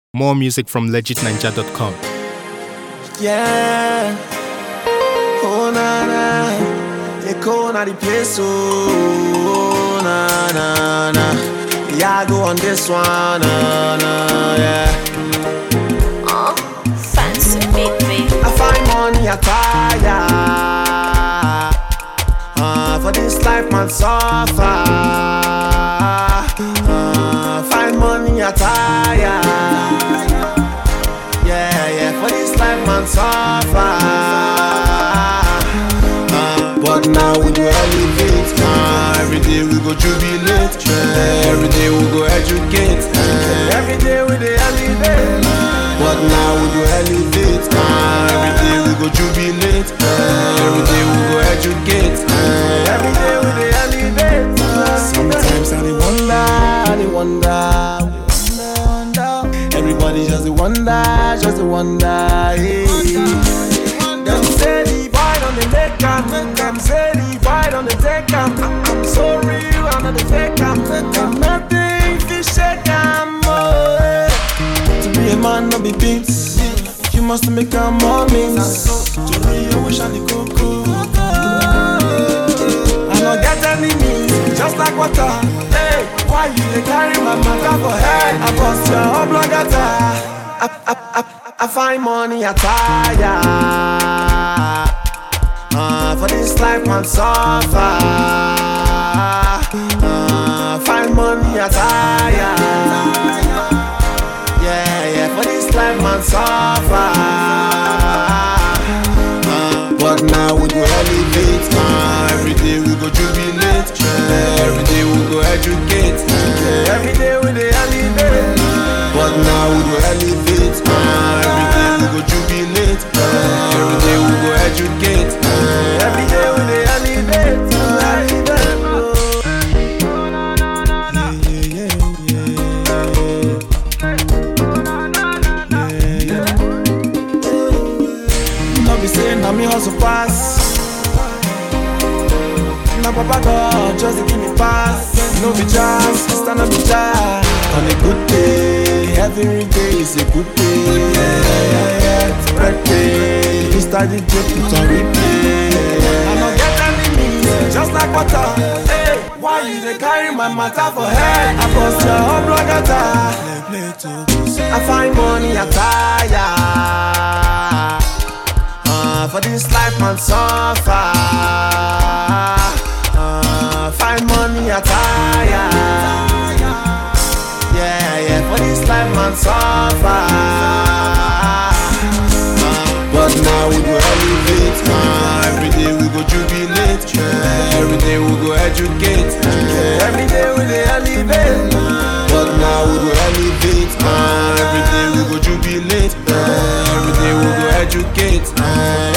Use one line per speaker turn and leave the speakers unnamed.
More music from legitninja.com.
Yeah. Oh na na. They call na the place. Oh na na na. Yeah, I go on this one. Na na yeah.
Oh, fancy baby.
I find money attire. Uh, for this life man suffer. Uh, find money attire. Yeah, yeah, for this life man suffer. Uh, but now we go elevate. Uh, every day we go jubilate. Uh, every day we go educate. Uh, every day we dey elevate. But now we go elevate. Uh, every day we go jubilate. Uh, every day we go educate. Uh, every day we dey elevate. Uh, sometimes I dey wonder, I dey wonder. Everybody just a wonder, just a wonder. Yeah. Them say the boy on the take am, them say the boy on the take am. I- I'm so real, I'm not the fake am. And nothing fi shake am. Oh, yeah. To be a man, no be beats. You must make a moments. To real, I wish I the cocoa. I don't get enemies, just like water. Hey, why you dey carry my matter for head? I bust your whole blood I, I, I, I find money attire. Uh, for this life man suffer. Uh, find money attire. Yeah, yeah, for this life man suffer. Uh, but now we go elevate. Uh, every day we go jubilate. Uh, every day we go educate. Uh, every day we dey elevate. But now we go elevate. Uh, every day we go jubilate. Uh, every day we go educate. Uh, every day we dey elevate. Uh, elevate. Oh. Yeah, yeah, yeah, yeah. Yeah, yeah. No be saying na me hustle pass. Na papa God just dey give me pass. No be jazz, sister no be jazz. On a good day, every day is a good day. Yeah, yeah, yeah, it's birthday. You start the day put on replay. I no get enemies, just like water. Hey, why you dey carry my matter for head? I bust your whole blood I find money attire. Uh, for this life man suffer. Uh, find money attire. Yeah, yeah, for this life man suffer. Uh, but now we go elevate. Uh, every day we go jubilate. Uh, every day we go educate. Uh, every day we dey elevate. But now we go elevate. Uh, every day we go jubilate. Uh, every day we go educate. Uh,